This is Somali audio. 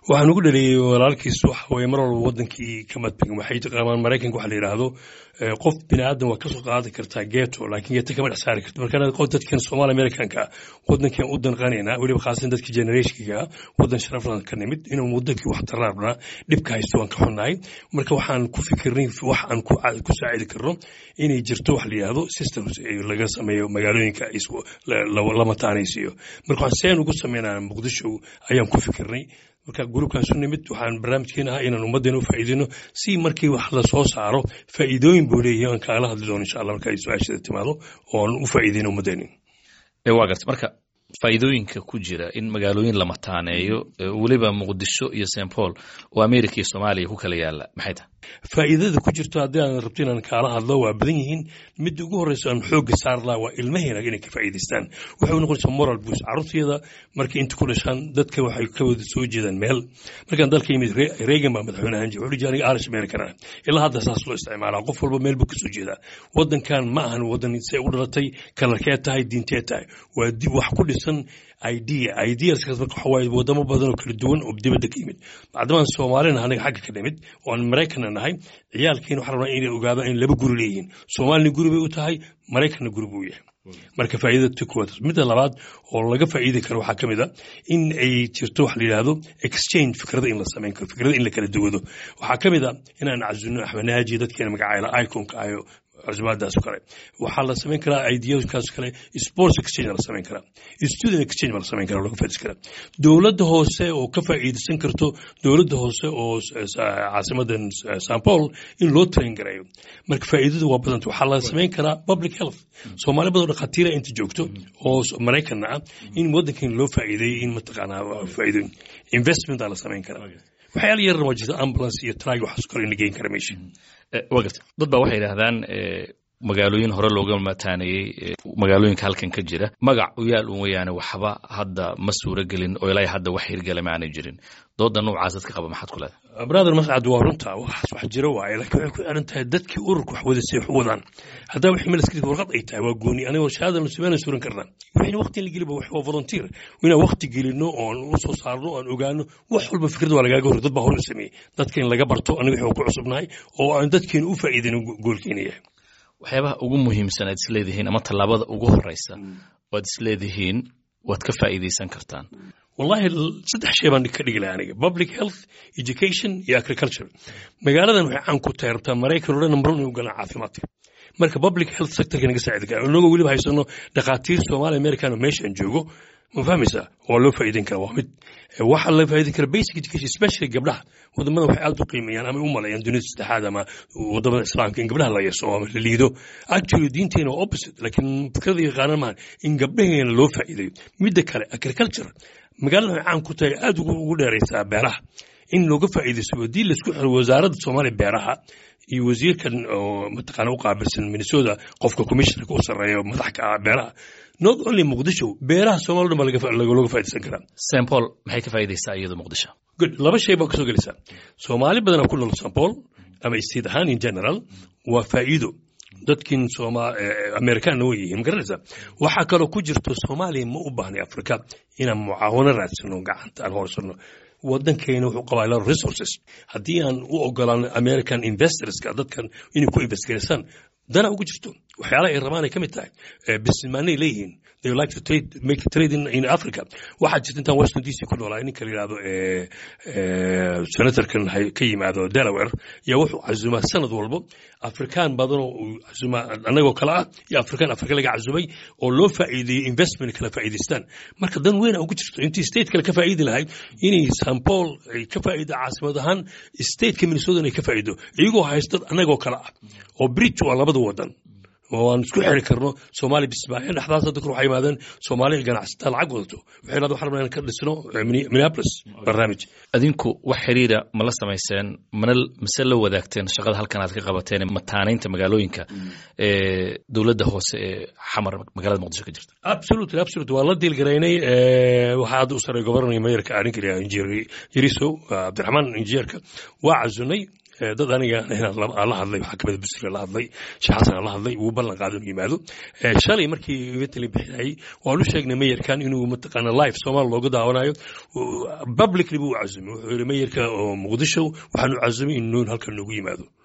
waxaan ugu dhaliyey walaalkiis waxa weye mar walba wadankii kama tegin waxay taqaanaan maraykanka waxa la yidhaahdo qof bini aadan waa kasoo qaadi kartaa geeto laakiin geeto kama dhex saari karto marka qof dadkan soomaali amerikanka wadankan u danqanaynaa weliba khaasan dadka generationkiga wadan sharaflan ka nimid inuu wadankii wax taraarnaa dhibka haysto waan ka xunnahay marka waxaan ku fikirnay wax aan ku saacidi karno inay jirto wax la yidhaahdo systems laga sameeyo magaalooyinka lama taanaysiiyo marka waxaan seen ugu sameynaa muqdisho ayaan ku fikirnay marka gruubkaasu nimid waxaan barnaamijkeena ahaa inaan ummaddeena u faa'iideyno si markii wax la soo saaro faa'iidooyin buu leeyahay aan kaala hadli doono insha allah marka ay su-aashada timaado oo aan u faa'iideyno ummaddeena waa garta marka faa'iidooyinka ku jira in magaalooyin la mataaneeyo weliba muqdisho iyo st paul oo america iyo soomaaliya ku kala yaala maxay tahay faa'iidada ku jirto haddii aan rabto inaan kaala hadlo waa badan yihiin midda ugu horreysa aan xoogga saar laha waa ilmaheena inay ka faa'iidaystaan waxay u noqonaysaa moral boost carruurtayada markay inta ku dhashaan dadka waxay ka wada soo jeedaan meel markaan dalka yimid reagan baa madaxweyne ahaan jira wuxuu aniga irish american ah ilaa hadda saas loo isticmaalaa qof walba meel buu ka soo jeedaa waddankan ma ahan waddan see u dhalatay kalarkee tahay diintee tahay waa dib wax ku dhisan idea ideaskaas marka waxa waaye wadamo badan oo kala duwan oo dibadda ka yimid macdamaan soomaalina anaga xagga ka nimid oo aan maraykanna nahay ciyaalkiina waxaan rabnaa inay ogaadaan in laba guri leeyihiin soomaalina guri bay u tahay maraykanna guri buu yahay marka faa'iidada ti kuwaad midda labaad oo laga faa'iidi karo waxaa ka mid a in ay jirto wax la yidhaahdo exchange fikrada in la samayn karo fikrada in la kala duwado waxaa ka mid a inaan cazunno axmanaaji dadkeena magacayla iconka ayo cusbaadaas kale waxaa la samayn karaa ideaskaas kale sports exchange la samayn karaa student exchange baa la samayn karaa laga faa'iidaysan karaa dowladda hoose oo ka faa'iidaysan karto dowladda hoose oo caasimadan st paul in loo train gareeyo marka faa'iidadu waa badanta waxaa la samayn karaa public health soomaali badan dhakhaatiira inta joogto oo maraykanna ah in waddankan loo faa'iideeyey in mataqaanaa faa'iidooyin investment aa la samayn karaa waxyaala yaran waa jirta ambulance iyo trag waxaas kale in la geyn kara meesha waa garta dad baa waxay yidhaahdaan magaalooyin hore looga mataaneeyey magaalooyinka halkan ka jira magac u yaal un weyaane waxba hadda ma suuro gelin oo ilaa hadda wax hirgala ma aanay jirin dooda noocaas dadka qaba maxaad ku leedahay brother mascad waa runta waxaas wax jiro waaye laakiin waxay ku xiran tahay dadkii ururka wax wada say wax u wadaan haddaba wixii melaskii warqad ay tahay waa gooni aniga shahaada nusubeen suran karnaa wixii waqti in la geliba wax waa volunteer inaan waqti gelino oon u soo saarno oon ogaano wax walba fikrad waa lagaaga hor dad baa hor u sameeyey dadka in laga barto aniga wixii ku cusubnahay oo aan dadkeena u faa'iidin goolkeena yahay waxyaabaha ugu muhiimsan aad isleedihiin ama tallaabada ugu horeysa waad isleedihiin waad ka faa'iidaysan kartaan wallahi saddex shay baan ka dhigi lahaa aniga public health education iyo agriculture magaaladan waxay caan ku tahay rabtaa maraykan oo dhan number one inuu galaan caafimaadka marka public health sectorka naga saacidi kara inagoo weliba haysano dhakhaatiir soomaali american oo meeshaan joogo ma fahmaysaa waa loo faa'iideyn karaa waa mid waxaa la faa'iideyn karaa basic education especially gabdhaha wadamada waxay aad u qiimeeyaan ama u maleeyaan dunida saddexaad ama wadamada islaamka in gabdhaha la yeso ama la liido actually diinteena waa opposite laakiin fikrada yaqaanan maahan in gabdhaheena loo faa'iideeyo midda kale agriculture magaalada waxay caan ku tahay aad ugu dheeraysaa beeraha in looga faa'iidaysto haddii laisku xiro wasaaradda soomaaliya beeraha iyo wasiirkan oo mataqaana u qaabilsan minnesota qofka commissionerka u sarreeya madaxka ah beeraha not only muqdisho beeraha soomaaliya dhan baa looga faa'iidaysan karaa st paul maxay ka faa'iidaysaa iyadu muqdisho good laba shay baa kasoo gelaysaa soomaali badanaa ku nool st paul ama state ahaan in general waa faa'iido dadkin amerikaanna way yihiin magaranaysaa waxaa kaloo ku jirto soomaaliya ma u baahnay afrika inaan mucaawano raadsano gacanta aan horsano waddankeena wuxuu qabaa lot of resources haddii aan u ogolaan american investorska dadkan inay ku investgaraysaan dana ugu jirto waxyaalaha ay rabaan ay ka mid tahay businessmaanay leeyihiin they like to trade make trade in, in Africa waxaa jirta intaan Washington DC ku noolaa ninka la yiraahdo senatorkan ka yimaado Delaware yaa wuxuu casumaa sanad walbo afrikaan badan oo casumaa annagoo kale ah iyo afrikaan afrika laga casumay oo loo faa'iideeyo investment kala faa'iidaystaan marka dan weyn ugu jirto intii state kale ka faa'iidi lahayd inay St Paul ay ka faa'iido caasimad ahaan stateka Minnesota ay ka faa'iido iyagoo haysta annagoo kale ah oo bridge waa labada wadan oo aan isku xiri karno soomaali bismaaciil dhexdaas dadku waxay yimaadeen soomaali ganacsataa lacag wadato waxay yidhahdeen waxaan rabnaa inaan ka dhisno minneapolis barnaamij adinku wax xiriira ma la samayseen mana mise la wadaagteen shaqada halkan aad ka qabateen mataanaynta magaalooyinka ee dowladda hoose ee xamar magaalada muqdisho ka jirta absolutely absolutely waa la diilgaraynay waxaa hadda u saray gobornaya mayorka arrinka la injineer yariso cabdiraxmaan injineerka waa cazunay dad aniga la hadlay waxaa kamida busri la hadlay sheekh xasan la hadlay wuu ballan qaaday inuu yimaado shalay markii ivetali bixinayay waanu sheegnay mayerkan inuu mataqaana live soomaal looga daawanayo publicly buu u casumay wuxuu yidhi mayerka oo muqdisho waxaanu casumay inuu halkan noogu yimaado